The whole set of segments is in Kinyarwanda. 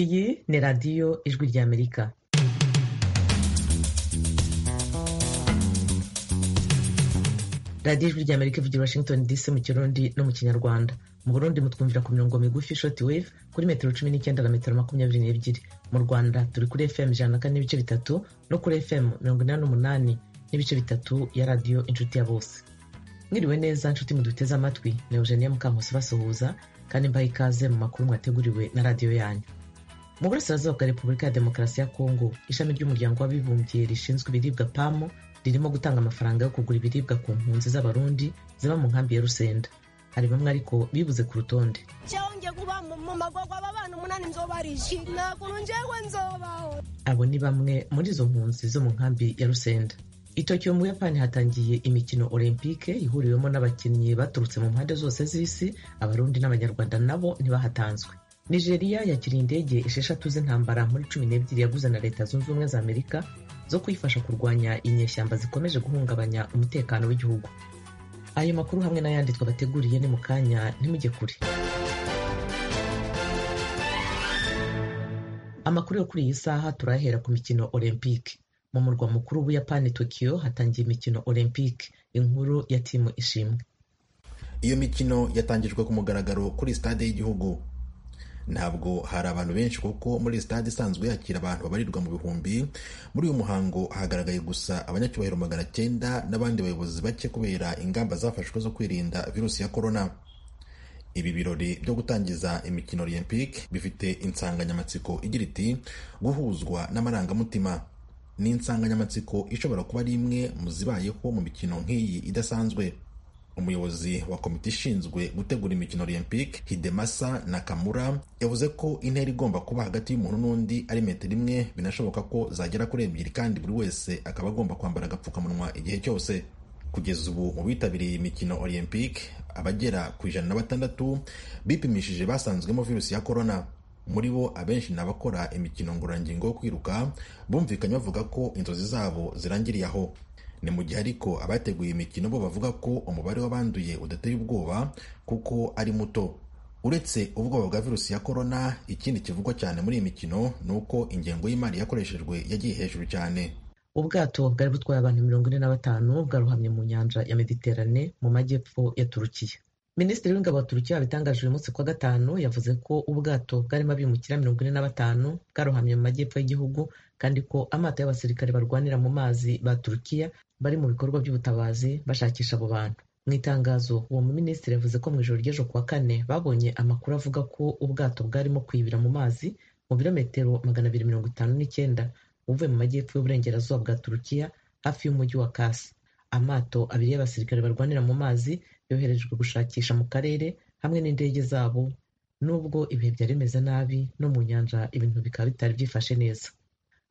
Iyi ni radiyo Ijwi ry'Amerika radiyo Ijwi ry'Amerika ivugira Washington DC mu Kirundi no mu Kinyarwanda mu Burundi mutwumvira ku mirongo migufi short wave kuri metero cumi n'icyenda na metero makumyabiri n'ebyiri mu Rwanda turi kuri FM ijana na kane n'ibice bitatu no kuri FM mirongo inani n'umunani n'ibice bitatu ya radiyo inshuti ya bose mwiriwe neza nshuti muduteze amatwi ni Eugenie Mukamusi basuhuza kandi mbaha ikaze mu makuru mwateguriwe na radiyo yanyu mu burasirazuba bwa repubulika ya demokarasi ya kongo ishami ry'umuryango w'abibumbye rishinzwe ibiribwa pamu ririmo gutanga amafaranga yo kugura ibiribwa ku mpunzi z'abarundi ziba mu nkambi ya rusenda hari bamwe ariko bibuze ku rutonde abo ni bamwe muri izo mpunzi zo mu nkambi ya rusenda itokiyo mu buyapani hatangiye imikino olympique ihuriwemo n'abakinnyi baturutse mu mpande zose z'isi abarundi n'abanyarwanda nabo ntibahatanzwe nigeria yakiriye indege esheshatu z'intambara muri cumi n'ebyiri yaguze na leta zunze ubumwe za amerika zo kuyifasha kurwanya inyeshyamba zikomeje guhungabanya umutekano w'igihugu ayo makuru hamwe n'ayandi twabateguriye ni mu kanya ntimujye kure amakuru yo kuri iyi saha turahera ku mikino olympique mu murwa mukuru w'ubuyapani tokiyo hatangiye imikino olympique inkuru ya timu ishimwe iyo mikino yatangijwe ku mugaragaro kuri sitade y'igihugu ntabwo hari abantu benshi kuko muri sitade isanzwe yakira abantu babarirwa mu bihumbi muri uyu muhango hagaragaye gusa abanyacyubahiro magana cyenda n'abandi bayobozi bake kubera ingamba zafashwe zo kwirinda virusi ya korona ibi birori byo gutangiza imikino olympique bifite insanganyamatsiko igira iti guhuzwa n'amarangamutima ni insanganyamatsiko ishobora kuba ari imwe mu zibayeho mu mikino nk'iyi idasanzwe umuyobozi wa komite ishinzwe gutegura imikino olympique hidemasa nakamura yavuze ko intera igomba kuba hagati y'umuntu n'undi ari metero imwe binashoboka ko zagera kuri ebyiri kandi buri wese akaba agomba kwambara agapfukamunwa igihe cyose kugeza ubu mu bitabiriye iyi mikino olympique abagera ku ijana na batandatu bipimishije basanzwemo virusi ya korona muri bo abenshi ni abakora imikino ngororangingo yo kwiruka bumvikanye bavuga ko inzozi zabo zirangiriye aho ni mu gihe ariko abateguye imikino bo bavuga ko umubare w'abanduye udateye ubwoba kuko ari muto uretse ubwoba bwa virusi ya korona ikindi kivugwa cyane muri iyi mikino ni uko ingengo y'imari yakoreshejwe yagiye hejuru cyane ubwato bwari butwaye abantu mirongo ine na batanu bwaruhamye mu nyanja ya mediterane mu majyepfo ya turukiya minisitiri w'ingabo wa turukiya wabitangaje uyu munsi kwa gatanu yavuze ko ubwato bwarimo abimukira mirongo ine na batanu bwarohamye mu majyepfo y'igihugu kandi ko amato y'abasirikare barwanira mu mazi ba turukiya bari mu bikorwa by'ubutabazi bashakisha abo bantu mu itangazo uwo muminisitiri yavuze ko mu ijoro ry'ejo kuwa kane babonye amakuru avuga ko ubwato bwarimo kwibira mu mazi mu birometero magana abiri mirongo itanu n'icyenda uvuye mu majyepfo y'uburengerazuba bwa turukiya hafi y'umujyi wa kasi amato abiri y'abasirikare barwanira mu mazi yoherejwe gushakisha mu karere hamwe n'indege zabo nubwo ibihe byari bimeze nabi no mu nyanja ibintu bikaba bitari byifashe neza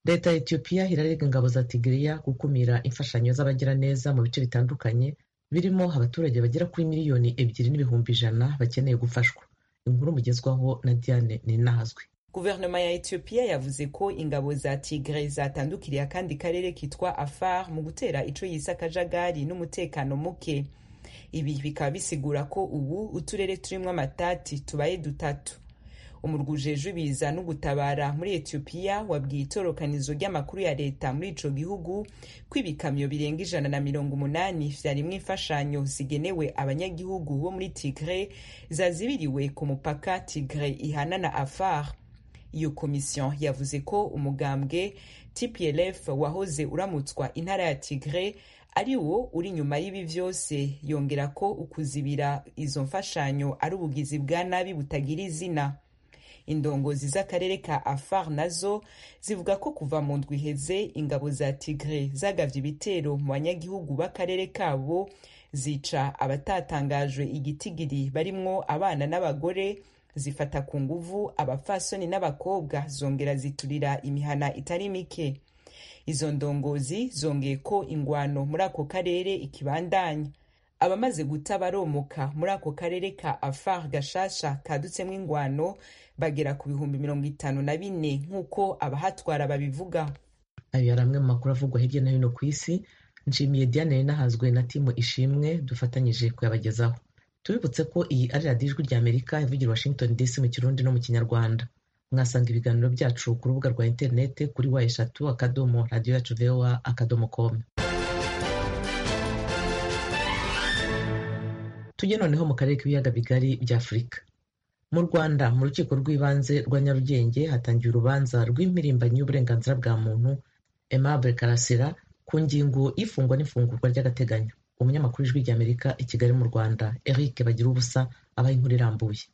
leta ya etiyopiya irarega ingabo za tigiriya gukumira imfashanyo z'abagiraneza mu bice bitandukanye birimo abaturage bagera kuri miliyoni ebyiri n'ibihumbi ijana bakeneye gufashwa inkuru mugezwaho na diane ninazwi guverinoma ya etiyopiya yavuze ko ingabo za tigre zatandukiriye akandi karere kitwa afar mu gutera ico yise akajagari n'umutekano muke ibi bikaba bisigura ko ubu uturere turimwo amatati tubaye dutatu umurwa ujejwe ibiza no gutabara muri etiyopiya wabwiye itorokanizo ry'amakuru ya leta muri ico gihugu ko ibikamyo birenga ijana na mirongo umunani vyarimwo imfashanyo zigenewe abanyagihugu bo muri tigre zazibiriwe ku mupaka tigre ihana na afar iyo komisiyo yavuze ko umugambwe tplf wahoze uramutswa intara ya tigre ari wo uri inyuma y'ibi byose yongera ko ukuzibira izo mfashanyo ari ubugizi bwa nabi butagira izina indongozi z'akarere ka afar nazo zivuga ko kuva mu ndwi iheze ingabo za tigre zagavye ibitero mu banyagihugu b'akarere kabo zica abatatangajwe igitigiri barimwo abana n'abagore zifata ku nguvu abapfasoni n'abakobwa zongera ziturira imihana itari mike izo ndongozi zongeye ko ingwano muri ako karere ikibandanya abamaze guta baromoka muri ako karere ka afar gashasha kadutsemo ingwano bagera ku bihumbi mirongo itanu na bine nk'uko abahatwara babivuga ayo yari amwe mu makuru avugwa hirya no hino ku isi nshimiye diane n'ahazwe na timu ishimwe dufatanyije kuyabagezaho tubibutse ko iyi ari radiyo ijwi ry'amerika ivugira washington dc mu kirundi no mu kinyarwanda mwasanga ibiganiro byacu ku rubuga rwa interineti kuri wa eshatu akadomo radiyo yacu vowa akadomo komu tujye noneho mu karere k'ibiyaga bigari bya afurika mu rwanda mu rukiko rw'ibanze rwa nyarugenge hatangiye urubanza rw'imirimbanyi y'uburenganzira bwa muntu Aimable karasira ku ngingo y'ifungwa n'ifungurwa ry'agateganyo umunyamakuru ijwi ry'amerika i kigali mu rwanda eric bagira ubusa abaye inkuru irambuye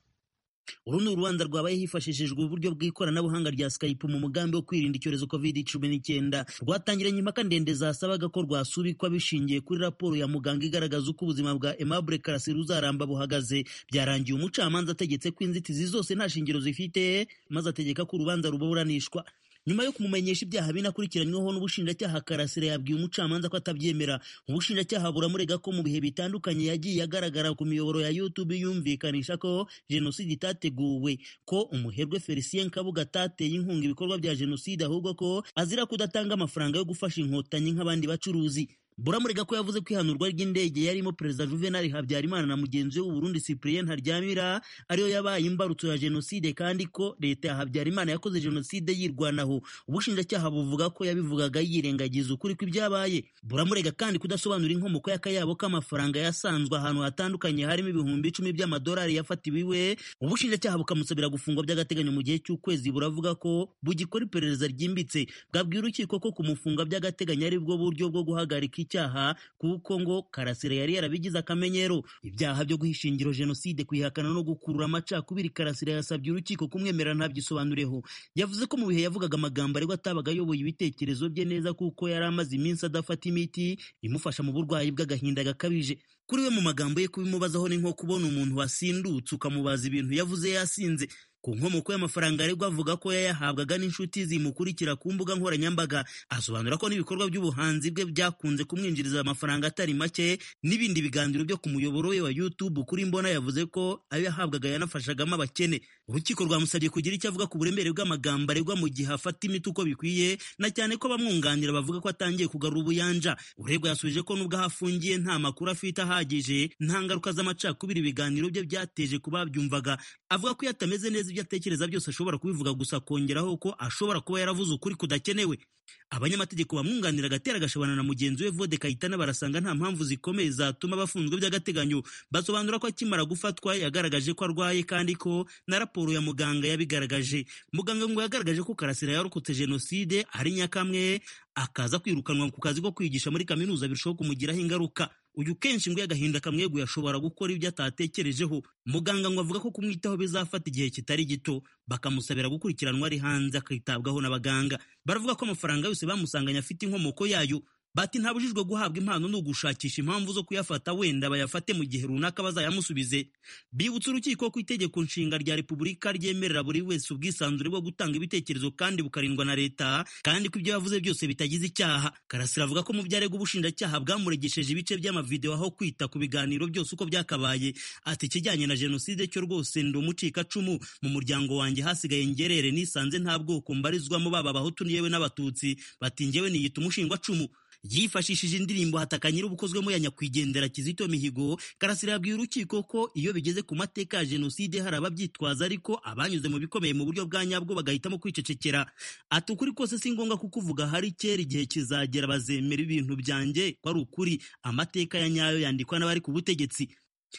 uru ni urubanza rwabaye hifashishijwe uburyo bw'ikoranabuhanga rya skype mu mugambi wo kwirinda icyorezo covid cumi n'icyenda rwatangiranye impaka ndende zasabaga ko rwasubikwa bishingiye kuri raporo ya muganga igaragaza uko ubuzima bwa Aimable Karasira uzaramba buhagaze byarangiye umucamanza ategetse ko inzitizi zose nta shingiro zifite maze ategeka ko urubanza ruburanishwa nyuma yo kumumenyesha ibyaha binakurikiranyweho n'ubushinjacyaha karasira yabwiye umucamanza ko atabyemera ubushinjacyaha buramurega ko mu bihe bitandukanye yagiye agaragara ku miyoboro ya youtube yumvikanisha ko jenoside itateguwe ko umuherwe felicien kabuga atateye inkunga ibikorwa bya jenoside ahubwo ko azira kudatanga amafaranga yo gufasha inkotanyi nk'abandi bacuruzi buramurega ko yavuze ko ihanurwa ry'indege yarimo perezida juvenal habyarimana na mugenzi we w'uburundi cyprien ntaryamira ariyo yabaye imbarutso ya jenoside kandi ko leta ya habyarimana yakoze jenoside yirwanaho ubushinjacyaha buvuga ko yabivugaga yirengagiza ukuri kw'ibyabaye buramurega kandi kudasobanura inkomoko y'akayabo k'amafaranga yasanzwe ahantu hatandukanye harimo ibihumbi icumi by'amadolari yafatiwe iwe ubushinjacyaha bukamusabira gufungwa by'agateganyo mu gihe cy'ukwezi buravuga ko bugikora iperereza ryimbitse bwabwira urukiko ko kumufunga by'agateganyo ari bwo buryo bwo guhagarika icyaha kuko ngo karasira yari yarabigize akamenyero ibyaha byo guha ishingiro jenoside kwihakana no gukurura amacakubiri karasira yasabye urukiko kumwemera ntabyisobanureho yavuze ko mu bihe yavugaga amagambo ariko atabaga ayoboye ibitekerezo bye neza kuko yari amaze iminsi adafata imiti imufasha mu burwayi bw'agahinda gakabije kuri we mu magambo ye kubimubazaho ni nko kubona umuntu wasindutse ukamubaza ibintu yavuze yasinze ku nkomoko y'amafaranga aregwa avuga ko yayahabwaga n'inshuti zimukurikira ku mbuga nkoranyambaga asobanura ko n'ibikorwa by'ubuhanzi bwe byakunze kumwinjiriza amafaranga atari make n'ibindi biganiro byo ku muyoboro we wa youtube kuri mbona yavuze ko ayo yahabwaga yanafashagamo abakene urukiko rwamusabye kugira icyo avuga ku buremere bw'amagambo aregwa mu gihe afata imiti uko bikwiye na cyane ko abamwunganira bavuga ko atangiye kugarura ubuyanja uregwa yasubije ko n'ubwo ahafungiye nta makuru afite ahagije nta ngaruka z'amacakubiri ibiganiro bye byateje ku babyumvaga avuga ko iyo atameze neza ibyo atekereza byose ashobora kubivuga gusa akongeraho ko ashobora kuba yaravuze ukuri kudakenewe abanyamategeko bamwunganira agatera agashabana na mugenzi we vode kayitana barasanga nta mpamvu zikomeye zatuma bafunzwe by'agateganyo basobanura ko akimara gufatwa yagaragaje ko arwaye kandi ko na raporo ya muganga yabigaragaje muganga ngo yagaragaje ko karasira yarokotse jenoside ari nyakamwe akaza kwirukanwa ku kazi ko kwigisha muri kaminuza birushaho kumugiraho ingaruka uyu kenshi ngo agahinda kamweguye ashobora gukora ibyo atatekerejeho muganga ngo avuga ko kumwitaho bizafata igihe kitari gito bakamusabira gukurikiranwa ari hanze akitabwaho n'abaganga baravuga ko amafaranga yose bamusanganye afite inkomoko yayo bati ntabujijwe guhabwa impano ni ugushakisha impamvu zo kuyafata wenda bayafate mu gihe runaka bazayamusubize bibutsa urukiko ko itegeko nshinga rya repubulika ryemerera buri wese ubwisanzure bwo gutanga ibitekerezo kandi bukarindwa na leta kandi ko ibyo yavuze byose bitagize icyaha karasira avuga ko mu byarega ubushinjacyaha bwamuregesheje ibice by'amavidewo aho kwita ku biganiro byose uko byakabaye ati ikijyanye na jenoside cyo rwose ndi umucikacumu mu muryango wanjye hasigaye ngerere nisanze nta bwoko mbarizwamo baba abahutu yewe n'abatutsi bati njyewe niyita umushingacumu yifashishije indirimbo hataka nyir'ubukozwemo ya nyakwigendera Kizito Mihigo Karasira yabwiye urukiko ko iyo bigeze ku mateka ya jenoside hari ababyitwaza ariko abanyuze mu bikomeye mu buryo bwa nyabwo bagahitamo kwicecekera ati ukuri kose si ngombwa kuko uvuga hari kera igihe kizagera bazemera ibintu byanjye ko ari ukuri amateka ya nyayo yandikwa n'abari ku butegetsi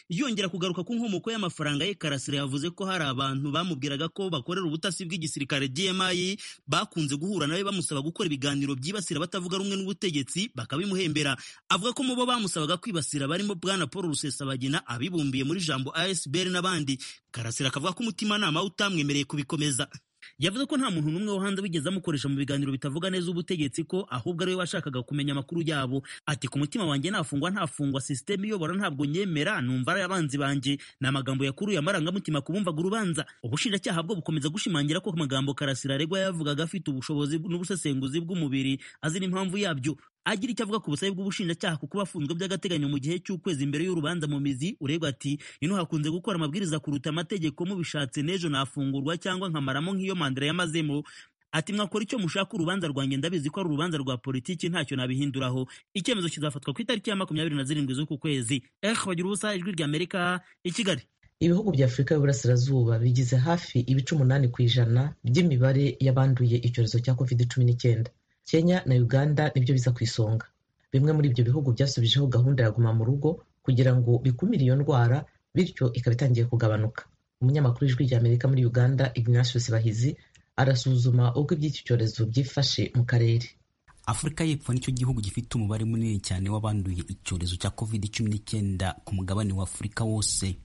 yongera kugaruka ku nkomoko y'amafaranga ye karasira yavuze ko hari abantu bamubwiraga ko bakorera ubutasi bw'igisirikare GMI bakunze guhura nawe bamusaba gukora ibiganiro byibasira batavuga rumwe n'ubutegetsi bakabimuhembera avuga ko mu bo bamusabaga kwibasira barimo bwana Paul Rusesabagina abibumbiye muri jambo ASBR n'abandi karasira akavuga ko umutimanama utamwemereye kubikomeza yavuze ko nta muntu n'umwe wo hanze wigeze amukoresha mu biganiro bitavuga neza ubutegetsi ko ahubwo ariwe washakaga kumenya amakuru yabo ati ku mutima wanjye nafungwa ntafungwa sisiteme iyobora ntabwo nyemera numva ari abanzi banjye ni amagambo yakuruye amarangamutima ku bumvaga urubanza ubushinjacyaha bwo bukomeza gushimangira ko amagambo karasira aregwa yavugaga afite ubushobozi n'ubusesenguzi bw'umubiri azi n'impamvu yabyo agira icyo avuga ku busabe bw'ubushinjacyaha kuko bafunzwe by'agateganyo mu gihe cy'ukwezi mbere y'urubanza mu mizi uregwa ati ino hakunze gukora amabwiriza kuruta amategeko mubishatse n'ejo nafungurwa cyangwa nkamaramo nk'iyo mandira yamazemo ati mwakora icyo mushaka urubanza rwanjye ndabizi ko ari urubanza rwa politiki ntacyo nabihinduraho icyemezo kizafatwa ku itariki ya makumyabiri na zirindwi z'uku kwezi ehe bagira ubusa ijwi ry'amerika i kigali ibihugu bya afurika y'uburasirazuba bigize hafi ibice umunani ku ijana by'imibare y'abanduye icyorezo cya covid cumi n'icyenda kenya na uganda nibyo biza ku isonga bimwe muri ibyo bihugu byasubijeho gahunda ya guma mu rugo kugira ngo bikumire iyo ndwara bityo ikaba itangiye kugabanuka umunyamakuru w'ijwi ry'amerika muri uganda ignatius bahizi arasuzuma uko iby'iki cyorezo byifashe mu karere afurika y'epfo nicyo gihugu gifite umubare munini cyane w'abanduye icyorezo cya covid cumi n'icyenda ku mugabane wa afurika wose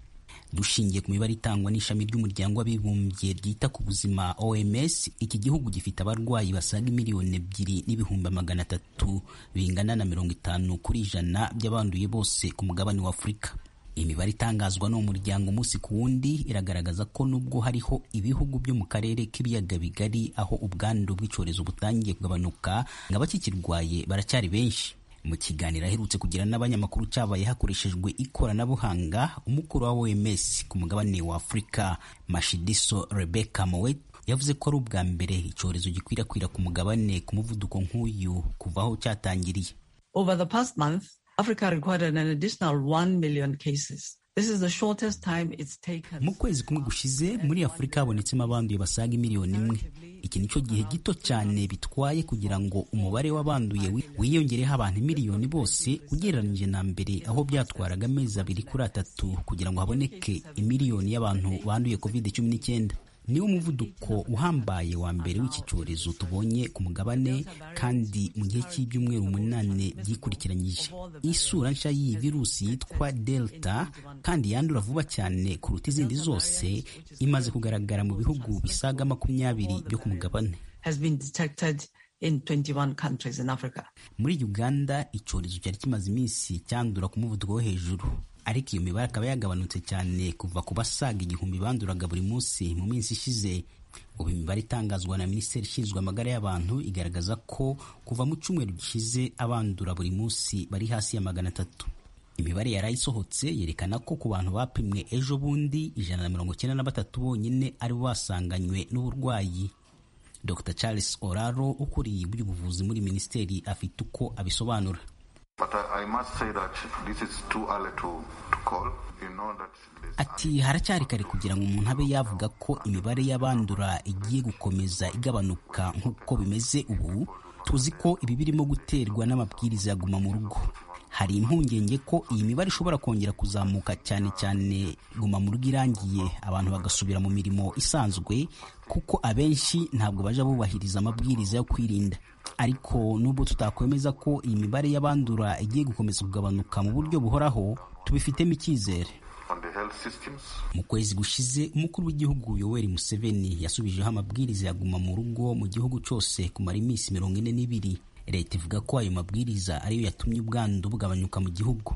dushingiye ku mibare itangwa n'ishami ry'umuryango w'abibumbye ryita ku buzima oms iki gihugu gifite abarwayi basaga miliyoni ebyiri n'ibihumbi magana atatu bingana na mirongo itanu kuri ijana by'abanduye bose ku mugabane wa afurika imibare itangazwa n'uwo muryango umunsi ku wundi iragaragaza ko nubwo hariho ibihugu byo mu karere k'ibiyaga bigari aho ubwandu bw'icyorezo butangiye kugabanuka ngo abakikirwaye baracyari benshi mu kiganiro aherutse kugira n'abanyamakuru cyabaye hakoreshejwe ikoranabuhanga umukuru wa OMS ku mugabane wa Afurika Mashidiso Rebecca Mowet yavuze ko ari ubwa mbere icyorezo gikwirakwira ku mugabane ku muvuduko nk'uyu kuva aho cyatangiriye Over the past month Africa recorded an additional 1 million cases. This is the shortest time it's taken. Mu kwezi kumwe gushize muri Afurika habonetsemo abanduye basaga miliyoni imwe. Iki nicyo gihe gito cyane bitwaye kugira ngo umubare w'abanduye wiyongereho abantu miliyoni bose ugereranyije na mbere aho byatwaraga amezi abiri kuri atatu kugira ngo haboneke imiliyoni y'abantu banduye COVID-19. niwo umuvuduko uhambaye wa mbere w'iki cyorezo tubonye ku mugabane kandi mu gihe cy'ibyumweru umunani byikurikiranyije isura nshya y'iyi virusi yitwa delta kandi yandura vuba cyane kuruta izindi zose imaze kugaragara mu bihugu bisaga makumyabiri byo ku mugabane In 21 countries in Africa. muri uganda icyorezo cyari kimaze iminsi cyandura ku muvuduko wo hejuru ariko iyo mibare akaba yagabanutse cyane kuva ku basaga igihumbi banduraga buri munsi mu minsi ishize ubu imibare itangazwa na minisiteri ishinzwe amagara y'abantu igaragaza ko kuva mu cyumweru gishize abandura buri munsi bari hasi ya magana atatu imibare yari isohotse yerekana ko ku bantu bapimwe ejo bundi ijana na mirongo icyenda na batatu bonyine aribo basanganywe n'uburwayi dr charles oraro ukuriye iby'ubuvuzi muri minisiteri afite uko abisobanura Ati haracyari kare kugira ngo umuntu abe yavuga ko imibare y'abandura igiye gukomeza igabanuka nk'uko bimeze ubu tuzi ko ibi birimo guterwa n'amabwiriza ya guma mu rugo hari impungenge ko iyi mibare ishobora kongera kuzamuka cyane cyane guma mu rugo irangiye abantu bagasubira mu mirimo isanzwe kuko abenshi ntabwo baja bubahiriza amabwiriza yo kwirinda ariko nubwo tutakwemeza ko iyi mibare y'abandura igiye gukomeza kugabanuka mu buryo buhoraho tubifitemo icyizere mu kwezi gushize umukuru w'igihugu yoweri museveni yasubijeho amabwiriza ya guma mu rugo mu gihugu cyose kumara iminsi mirongo ine n'ibiri leta ivuga ko ayo mabwiriza ariyo yatumye ubwandu bugabanyuka mu gihugu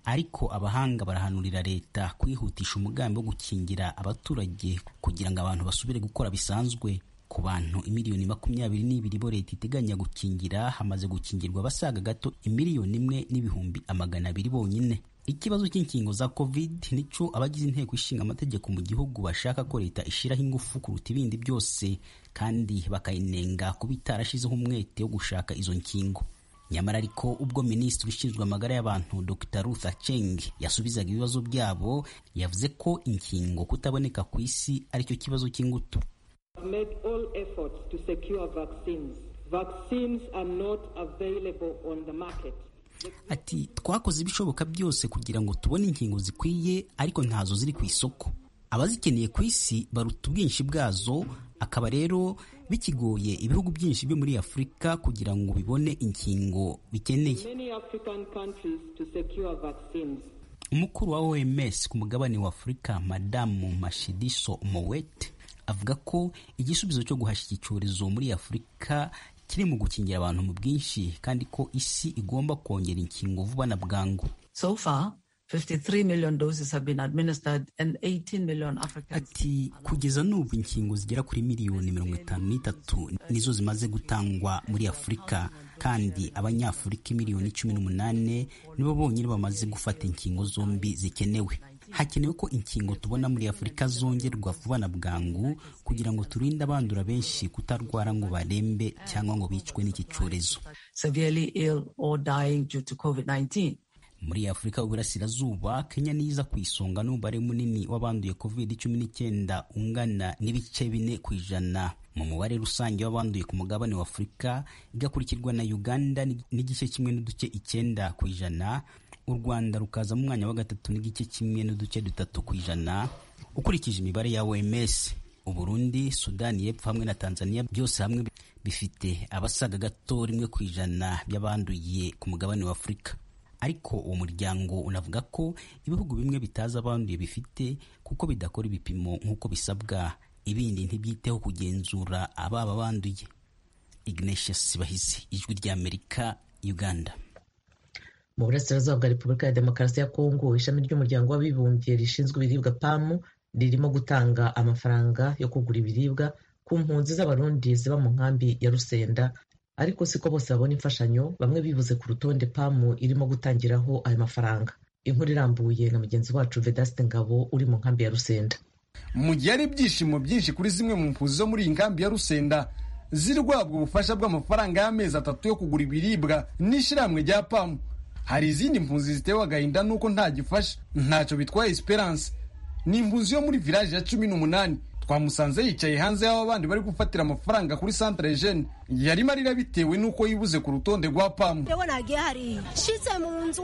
ariko abahanga barahanurira leta kwihutisha umugambi wo gukingira abaturage kugira ngo abantu basubire gukora bisanzwe ku bantu imiliyoni makumyabiri n'ibiri bo leta iteganya gukingira hamaze gukingirwa abasaga gato imiliyoni imwe n'ibihumbi amagana abiri bonyine ikibazo cy'inkingo za covid nicyo abagize inteko ishinga amategeko mu gihugu bashaka ko leta ishyiraho ingufu kuruta ibindi byose kandi bakayinenga kuba itarashizeho umwete wo gushaka izo nkingo nyamara ariko ubwo minisitiri ushinzwe amagara y'abantu dr rutha cheng yasubizaga ibibazo byabo yavuze ko inkingo kutaboneka ku isi aricyo kibazo cy'ingutu made all efforts to secure vaccines. Vaccines are not available on the market. Ati twakoze ibishoboka byose kugira ngo tubone inkingo zikwiye ariko ntazo ziri ku isoko. Abazikeneye ku isi baruta ubwinshi bwazo, akaba rero bikigoye ibihugu byinshi byo muri Afurika kugira ngo bibone inkingo bikeneye. Many African countries to secure vaccines. Umukuru wa OMS ku mugabane wa Afurika, Madamu Mashidiso Mowete avuga ko igisubizo cyo guhashya iki cyorezo muri afurika kiri mu gukingira abantu mu bwinshi kandi ko isi igomba kongera inkingo vuba na bwangu So far, 53 million doses have been administered and 18 million Africans. ati kugeza n'ubu inkingo zigera kuri miliyoni mirongo itanu n'itatu nizo zimaze gutangwa muri afurika kandi abanyafurika miliyoni cumi n'umunani nibo bonyine bamaze gufata inkingo zombi zikenewe hakenewe ko inkingo tubona muri afurika zongerwa vuba na bwangu kugira ngo turinde abandura benshi kutarwara ngo barembe cyangwa ngo bicwe n'iki cyorezo Severely ill or dying due to COVID-19. muri afurika y'uburasirazuba kenya niza ku isonga n'umubare munini w'abanduye covid cumi n'icyenda ungana n'ibice bine ku ijana mu mubare rusange w'abanduye ku mugabane wa afurika igakurikirwa na uganda n'igice kimwe n'uduce icyenda ku ijana u rwanda rukaza mu mwanya wa gatatu n'igice kimwe n'uduce dutatu ku ijana ukurikije imibare ya oms Uburundi, Sudani y'Epfo hamwe na Tanzania byose hamwe bifite abasaga gato rimwe ku ijana by'abanduye ku mugabane wa Afurika. Ariko uwo muryango unavuga ko ibihugu bimwe bitazi abanduye bifite kuko bidakora ibipimo nk'uko bisabwa, ibindi ntibyiteho kugenzura ababa banduye. Ignatius Sibahizi, Ijwi ry'Amerika, Uganda. Mu burasirazuba bwa Repubulika ya Demokarasi ya Kongo, ishami ry'umuryango w'abibumbye rishinzwe ibiribwa PAM ririmo gutanga amafaranga yo kugura ibiribwa ku mpunzi z'abarundi ziba mu nkambi ya rusenda ariko siko bose babona imfashanyo bamwe bibuze ku rutonde pamu irimo gutangiraho ayo mafaranga inkuru irambuye na mugenzi wacu vedaste ngabo uri mu nkambi ya rusenda mu gihe hari ibyishimo byinshi kuri zimwe mu mpunzi zo muri iyi nkambi ya rusenda ziri guhabwa ubufasha bw'amafaranga y'amezi atatu yo kugura ibiribwa n'ishyirahamwe rya pamu hari izindi mpunzi zitewe agahinda n'uko nta gifasha ntacyo bitwaye esperance ni impunzi yo muri village ya cumi n'umunani twamusanze yicaye hanze y'aho abandi bari gufatira amafaranga kuri centre jeune yarimo arira bitewe n'uko yibuze ku rutonde rwa pamu rewe nagiye hariya nshitse mu nzu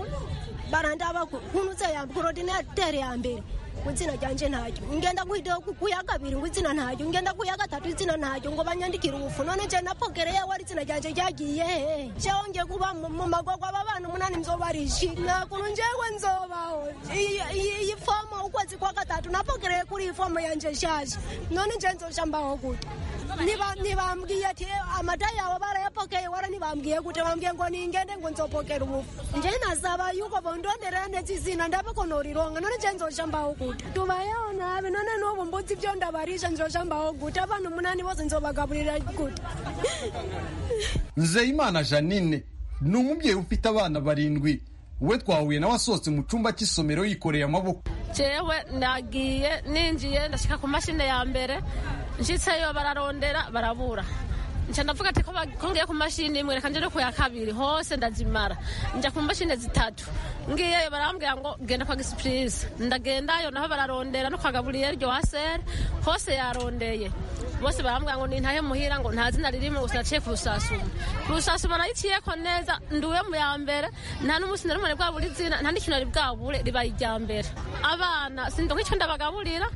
barandaba nkunuze ya korodinatere ya mbere ngo izina ryanje ntaryo ngenda guhita kuya kabiri ngo izina ntaryo ngenda kuya gatatu izina ntaryo ngo banyandikire ubufu none je napokere yewe ari izina ryanje ryagiye hehe jewe ngiye kuba mu magorwa ababana umunani mzobariji nakunu njewe nzobaho iyi fomo ukwezi kwa gatatu napokereye kuri iyi fomo yanje shaje none nje nzoja mbaho gute ntibambwiye ati amata yawe barayapokeye wara ntibambwiye gute bambwiye ngo ningende ngo nzopokera ubufu nje nasaba yuko bondondera neza izina ndabakonorironga none nje nzoja mbaho gute tubayeho nabi none n'ubu mbuzi ibyo ndabarisha nzoja mbaho gute abantu umunani bose nzobagaburira gute nzeyimana janine ni umubyeyi ufite abana barindwi we twahuye nawe asohotse mu cyumba cy'isomero yikoreye amaboko jewe nagiye ninjiye ndashika ku mashini ya mbere nshitseyo bararondera barabura nca ndavuga ati ko ngiye ku mashini imwe reka nje no ku ya kabiri hose ndazimara njya ku mashini zitatu ngiyeyo barambwira ngo genda kwa gisipurize ndagendayo naho bararondera no kwa gaburiyeri ryohaseri hose yarondeye bose barambwira ngo nintahe muhira ngo nta zina ririmo gusa naciye ku rusasuma ku rusasuma nariciyeko neza nduwe mu ya mbere nta n'umusi nari mubone bwabura izina nta n'ikintu nari bwabure ribaye irya mbere abana sindonka icyo ndabagaburira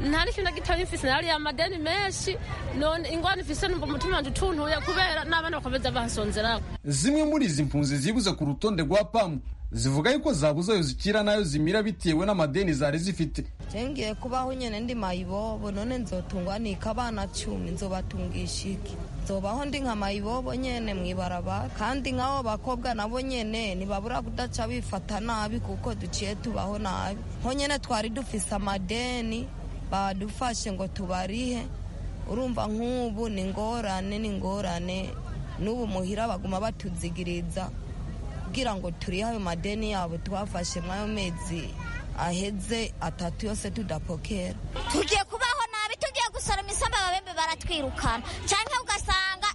nta n'ikintu na gitoya mfise nariye amadeni menshi none ingwani mfise numva umutima wanje utuntuye kubera n'abana bakomeza bansonzeraho zimwe muri izi mpunzi zibuze ku rutonde rwa pamu zivuga yuko zabuze ayo zikira n'ayo zimira bitewe n'amadeni zari zifite ngiye kubaho nyine ndi mayibobo none nzotungwa nika abana cumi nzobatungisha iki nzobaho ndi nka mayibobo nyine mu ibarabara kandi nk'abo bakobwa nabo nyine ntibabura kudaca bifata nabi kuko duciye tubaho nabi nko nyine twari dufise amadeni badufashe ngo tubarihe urumva nk'ubu ni ingorane ni ingorane n'ubu muhira baguma batuzigiriza kugira ngo turihe ayo madeni yabo twafashe muri ayo mezi aheze atatu yose tudapokera tugiye kubaho nabi tugiye gusoroma isamba ababembe baratwirukana cyangwa ugasanga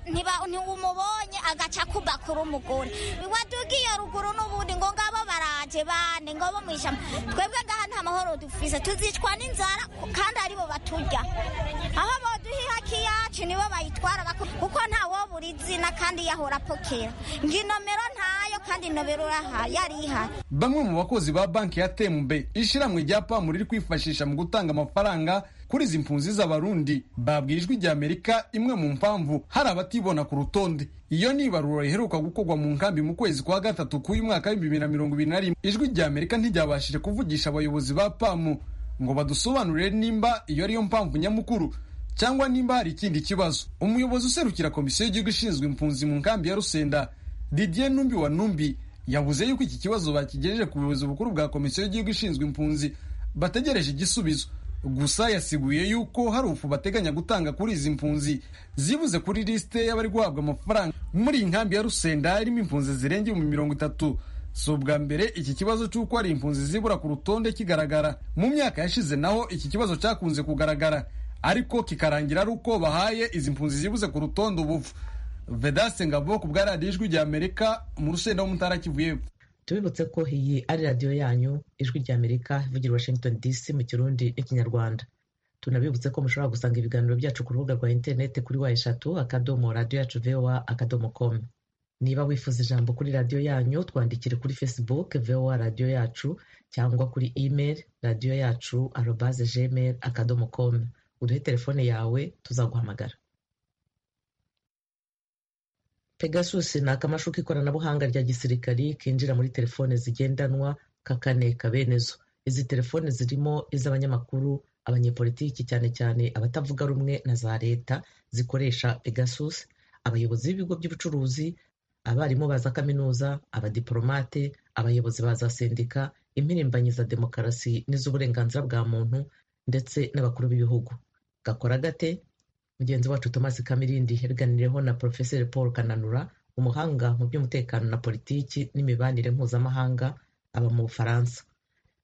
ntiwumubonye agaca kuba kuri umugore wadugiye ruguru n'ubundi ngo ngabo baraje bane ngo bo mu ishyamba twebwe ngaha nta mahoro dufise tuzicwa n'inzara kandi aribo baturya aho boduhiha kiyacu nibo bayitwara kuko ntawo buri izina kandi yahora apokera ngo inomero ntayo kandi inomero urahaye arihari bamwe mu bakozi ba banki ya tembe ishyirahamwe rya pamu riri kwifashisha mu gutanga amafaranga kuri izi mpunzi z'abarundi babwiye ijwi ry'amerika imwe mu mpamvu hari abatibona ku rutonde iyo ni ibarura riheruka gukorwa mu nkambi mu kwezi kwa gatatu k'uyu mwaka w'ibihumbi bibiri na mirongo ibiri na rimwe ijwi ry'amerika ntiryabashije kuvugisha abayobozi ba pamu ngo badusobanurire nimba iyo ariyo mpamvu nyamukuru cyangwa nimba hari ikindi kibazo umuyobozi userukira komisiyo y'igihugu ishinzwe impunzi mu nkambi ya rusenda didier numbi wa numbi yavuze yuko iki kibazo bakigejeje ku buyobozi bukuru bwa komisiyo y'igihugu ishinzwe impunzi bategereje igisubizo gusa yasiguye yuko hari ufu bateganya gutanga kuri izi mpunzi zibuze kuri lisite y'abari guhabwa amafaranga muri iyi nkambi ya rusenda irimo impunzi zirenga ibihumbi mirongo itatu si ubwa mbere iki kibazo cy'uko hari impunzi zibura ku rutonde kigaragara mu myaka yashize naho iki kibazo cyakunze kugaragara ariko kikarangira ari uko bahaye izi mpunzi zibuze ku rutonde ubuvu vedaste ngabo ku bwa radiyo ijwi ry'amerika mu rusenda w'umutara kivuye tubibutse ko iyi ari radiyo yanyu ijwi rya amerika ivugira i washington dc mu kirundi n'ikinyarwanda tunabibutse ko mushobora gusanga ibiganiro byacu ku rubuga rwa interineti kuri wa eshatu akadomo radiyo yacu voa akadomo komu niba wifuza ijambo kuri radiyo yanyu twandikire kuri facebook voa radiyo yacu cyangwa kuri email radiyo yacu arobaze gmail akadomo komu uduhe telefone yawe tuzaguhamagara pegasus ni akamashu k'ikoranabuhanga rya gisirikari kinjira muri telefone zigendanwa kakaneka bene zo izi telefone zirimo iz'abanyamakuru abanyepolitiki cyane cyane abatavuga rumwe na za leta zikoresha pegasus abayobozi b'ibigo by'ubucuruzi abarimu ba za kaminuza abadiporomate abayobozi ba za sendika impirimbanyi za demokarasi n'iz'uburenganzira bwa muntu ndetse n'abakuru b'ibihugu gakora gate mugenzi wacu Thomas Kamirindi yabiganiriyeho na Profeseri Paul Kananura umuhanga mu by'umutekano na politiki n'imibanire mpuzamahanga aba mu Bufaransa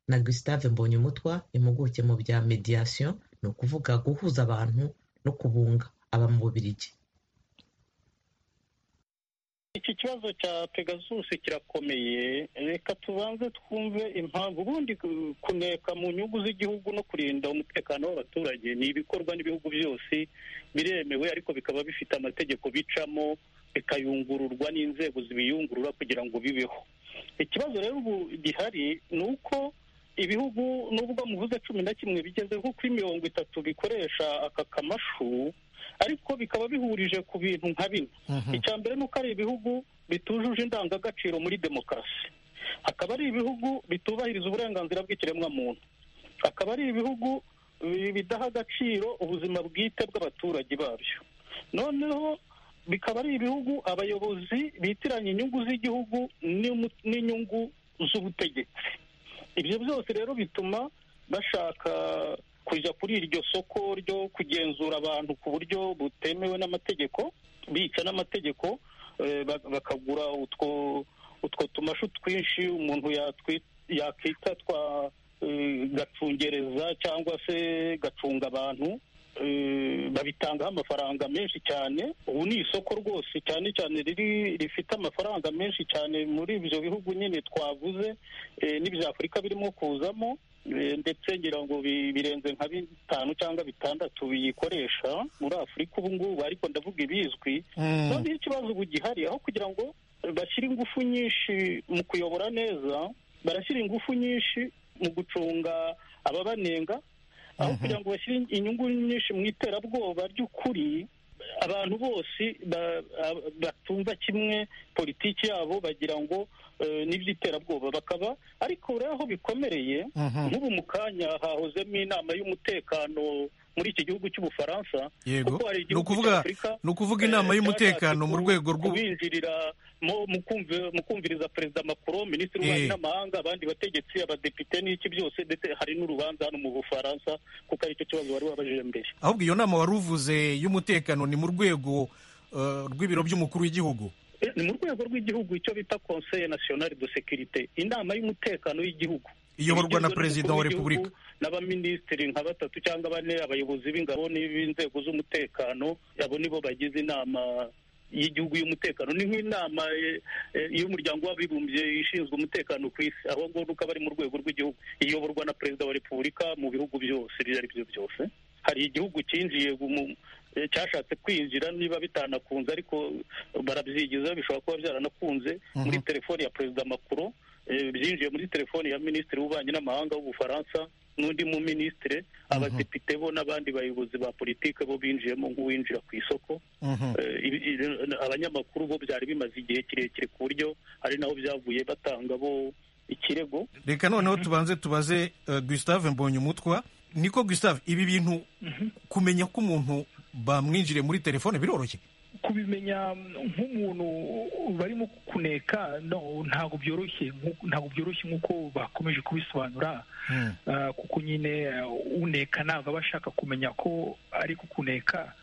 na Gustave Mbonyumutwa impuguke mu bya mediation ni ukuvuga guhuza abantu no kubunga aba mu Bubiligi iki kibazo cya pegasus kirakomeye reka tubanze twumve impamvu ubundi kuneka mu nyungu z'igihugu no kurinda umutekano w'abaturage ni ibikorwa n'ibihugu byose biremewe ariko bikaba bifite amategeko bicamo bikayungururwa n'inzego zibiyungurura kugira ngo bibeho ikibazo rero ubu gihari ni uko ibihugu nubwo muvuze cumi na kimwe bigeze nko kuri mirongo itatu bikoresha aka kamashu ariko bikaba bihurije ku bintu nka bine icya mbere ni uko ari ibihugu bitujuje indangagaciro muri demokarasi akaba ari ibihugu bitubahiriza uburenganzira bw'ikiremwamuntu akaba ari ibihugu bidaha agaciro ubuzima bwite bw'abaturage babyo noneho bikaba ari ibihugu abayobozi bitiranya inyungu z'igihugu n'inyungu z'ubutegetsi ibyo byose rero bituma bashaka kujya kuri iryo soko ryo kugenzura abantu ku buryo butemewe n'amategeko bica n'amategeko bakagura utwo utwo tumashu twinshi umuntu yakwita twa gacungereza cyangwa se gacunga abantu babitangaho amafaranga menshi cyane ubu ni isoko rwose cyane cyane riri rifite amafaranga menshi cyane muri ibyo bihugu nyine twavuze n'ibya afurika birimo kuzamo ndetse ngira ngo birenze nka bitanu cyangwa bitandatu biyikoresha muri afurika ubu ngubu ariko ndavuga ibizwi noneho ikibazo ubu gihari aho kugira ngo bashyire ingufu nyinshi mu kuyobora neza barashyira ingufu nyinshi mu gucunga ababanenga aho kugira ngo bashyire inyungu nyinshi mu iterabwoba ry'ukuri abantu bose batumva kimwe politiki yabo bagira ngo n'iby'iterabwoba bakaba ariko rero aho bikomereye nk'ubu mu kanya hahozemo inama y'umutekano muri iki gihugu cy'ubufaransa yego ni ukuvuga inama y'umutekano mu rwego rw'ubinjirira mu kumviriza perezida macron minisitiri w'ububanyi n'amahanga abandi bategetsi abadepite n'iki byose ndetse hari n'urubanza hano mu bufaransa kuko aricyo kibazo wari wabajije mbere ahubwo iyo nama wari uvuze y'umutekano ni mu rwego rw'ibiro by'umukuru w'igihugu ni mu rwego rw'igihugu icyo bita conseil national de securite inama y'umutekano w'igihugu iyoborwa na perezida wa repubulika n'abaminisitiri nka batatu cyangwa bane abayobozi b'ingabo n'inzego z'umutekano abo nibo bagize inama y'igihugu y'umutekano ni nk'inama y'umuryango w'abibumbye ishinzwe umutekano ku isi aho ngo nuko aba ari mu rwego rw'igihugu iyoborwa na perezida wa repubulika mu bihugu byose ibyo ari byo byose hari igihugu cyinjiye cyashatse kwinjira niba bitanakunze ariko barabyigiza bishobora kuba byaranakunze muri telefoni ya perezida makuru byinjiye muri telefoni ya minisitiri w'ububanyi n'amahanga w'ubufaransa n'undi mu minisitiri abadepite bo n'abandi bayobozi ba politiki bo binjiyemo nk'uwinjira ku isoko abanyamakuru bo byari bimaze igihe kirekire ku buryo ari naho byavuye batanga bo ikirego reka noneho tubanze tubaze gustave mbonyumutwa niko gustave ibi bintu kumenya ko umuntu bamwinjire muri telefone biroroshye kubimenya nk'umuntu barimo kuneka ntabwo byoroshye ntabwo byoroshye nk'uko bakomeje kubisobanura kuko nyine uneka ntabwo aba ashaka kumenya ko ari kukuneka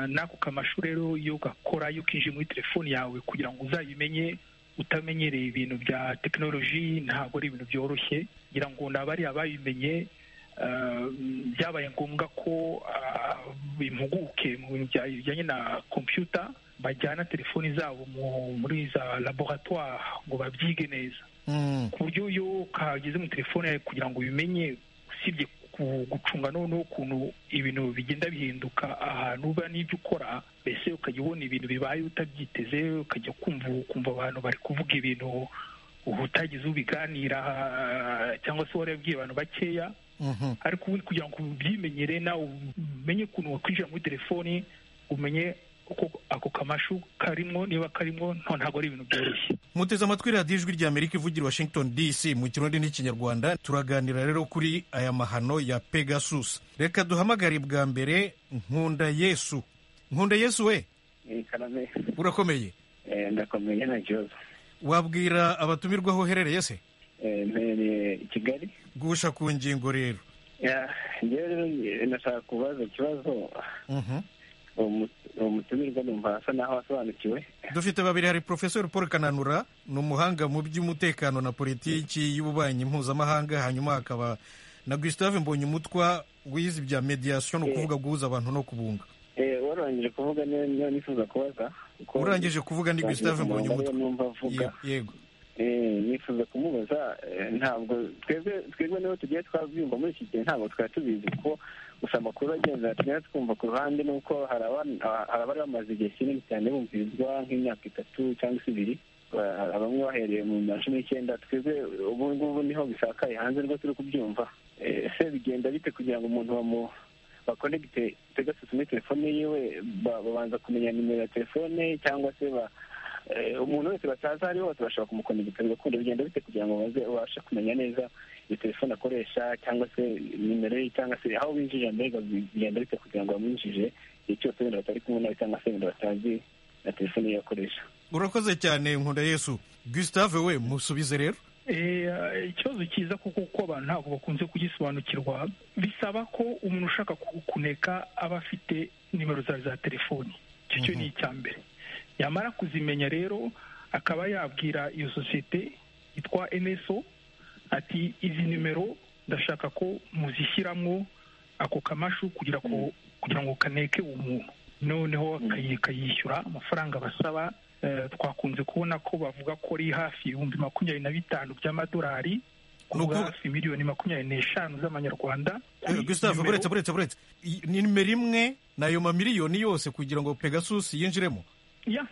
n'ako kamashu rero iyo gakora iyo kinjiye muri telefone yawe kugira ngo uzabimenye utamenyereye ibintu bya tekinoloji ntabwo ari ibintu byoroshye kugira ngo nabariya babimenye byabaye ngombwa ko impuguke mu bintu bijyanye na kompiyuta bajyana telefoni zabo muri za laboratwari ngo babyige neza ku buryo iyo kageze mu telefone yawe kugira ngo ubimenye usibye gucunga noneho ukuntu ibintu bigenda bihinduka ahantu uba n'ibyo ukora mbese ukajya ubona ibintu bibaye utabyiteze ukajya kumva ukumva abantu bari kuvuga ibintu utagize ubiganira cyangwa se warabwiye abantu bakeya ariko ubundi kugira ngo ubyimenyere nawe umenye ukuntu wakwinjira muri telefoni umenye uko ako kamashu karimo niba karimo ntabwo ari ibintu byoroshye muteze amatwi radiyo ijwi rya amerika ivugira washington dc mu kirundi n'ikinyarwanda turaganira rero kuri aya mahano ya pegasus reka duhamagare bwa mbere nkunda yesu nkunda yesu we urakomeye ndakomeye na kibazo wabwira abatumirwa aho uherereye se mpereye i kigali gusha ku ngingo rero ndashaka kubaza ikibazo uwo mutumirwa numva asa naho asobanukiwe dufite babiri hari porofesori paul kananura ni umuhanga mu by'umutekano na politiki y'ububanyi mpuzamahanga hanyuma hakaba na gustave mbonyumutwa wize ibya mediation ni ukuvuga guhuza abantu no kubunga warangije kuvuga niba nifuza kubaza urangije kuvuga ni gustave mbonyumutwa yego nifuza kumubaza ntabwo twebwe niba tugiye twabyumva muri iki gihe ntabwo twari tubizi kuko gusa amakuru agenda tugenda twumva ku ruhande ni uko hari abari bamaze igihe kinini cyane bumvirizwa nk'imyaka itatu cyangwa se ibiri bamwe bahereye mu bihumbi bibiri na cumi n'icyenda twebwe ubu ngubu niho bisakaye hanze nibwo turi kubyumva ese bigenda bite kugira ngo umuntu bamu bakonegite pegasusi muri telefone yiwe babanza kumenya nimero ya telefone cyangwa se umuntu wese batazi ari hose bashobora kumukonegita bigakunda bigenda bite kugira ngo ubashe kumenya neza iyo telefone akoresha cyangwa se nimero ye cyangwa se aho binjije mbega bigenda bite kugira ngo bamwinjije igihe cyose wenda batari kumwe nawe cyangwa se wenda batazi na telefone ye akoresha urakoze cyane nkunda yesu gustave we musubize rero ikibazo cyiza kuko kuko abantu ntabwo bakunze kugisobanukirwa bisaba ko umuntu ushaka kukuneka aba afite nimero zawe za telefoni icyo cyo ni icya mbere yamara kuzimenya rero akaba yabwira iyo sosiyete yitwa eneso ati izi nimero ndashaka ko muzishyiramo ako kamashu kugira ngo kaneke umuntu noneho akayishyura amafaranga basaba twakunze kubona ko bavuga ko ari hafi ibihumbi makumyabiri na bitanu by'amadolari kuvuga hafi miliyoni makumyabiri n'eshanu z'amanyarwanda gustave buretse buretse buretse ni nimero imwe n'ayo mamiliyoni yose kugira ngo pegasus yinjiremo ya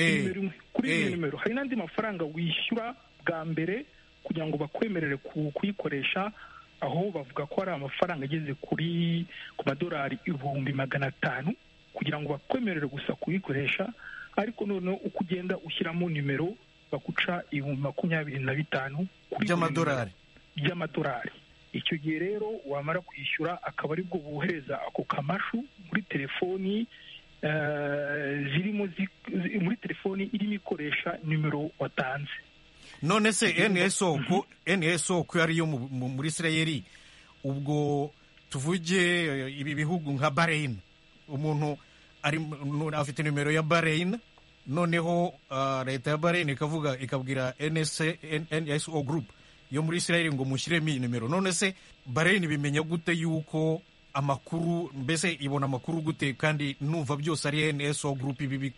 nimero imwe kuri iyo nimero hari n'andi mafaranga wishyura bwa mbere kugira ngo bakwemerere kuyikoresha aho bavuga ko hari amafaranga ageze kuri ku madolari ibihumbi magana atanu kugira ngo bakwemerere gusa kuyikoresha ariko noneho uko ugenda ushyiramo nimero baguca ibihumbi makumyabiri na bitanu by'amadolari by'amadolari icyo gihe rero wamara kwishyura akaba aribwo bohereza ako kamashu muri telefoni zirimo muri telefoni irimo ikoresha nimero watanze none se nso ko nso ko ariyo muri israel ubwo tuvuge ibi bihugu nka bahrain umuntu afite nimero ya bahrain noneho leta ya bahrain ikavuga ikabwira nso group yo muri israel ngo mushyiremo iyi nimero none se bahrain bimenya gute yuko amakuru mbese ibona amakuru gute kandi numva byose ari nso gurupe ibi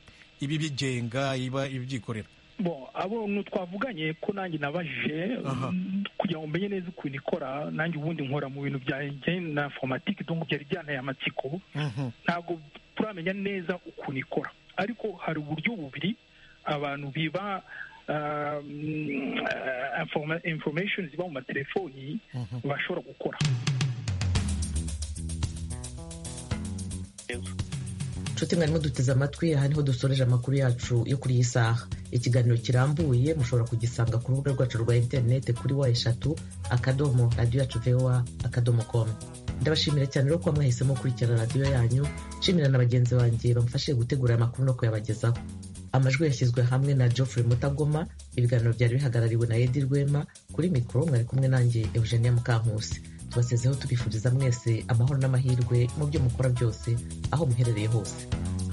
bigenga iba ibyikorera bo abo twavuganye ko nanjye nabajije kugira ngo umenye neza ukuntu ikora nanjye ubundi nkora mu bintu byanjye na fomatike donc byari byanteye amatsiko ntabwo turamenya neza ukuntu ikora ariko hari uburyo bubiri abantu biba information ziba mu matelefoni bashobora gukora nshuti mwarimo duteze amatwi aha niho dusoreje amakuru yacu yo kuri iyi saha ikiganiro kirambuye mushobora kugisanga ku rubuga rwacu rwa interineti kuri wa eshatu akadomo radiyo yacu vewa akadomo komu ndabashimira cyane rero kuba mwahisemo gukurikirana radiyo yanyu nshimira na bagenzi banjye bamufashije gutegura aya makuru no kuyabagezaho amajwi yashyizwe hamwe na geoffrey mutagoma ibiganiro byari bihagarariwe na edi rwema kuri mikoro mwari kumwe nanjye eugenia mukankusi tubasezeho tubifuriza mwese amahoro n'amahirwe mu byo mukora byose aho muherereye hose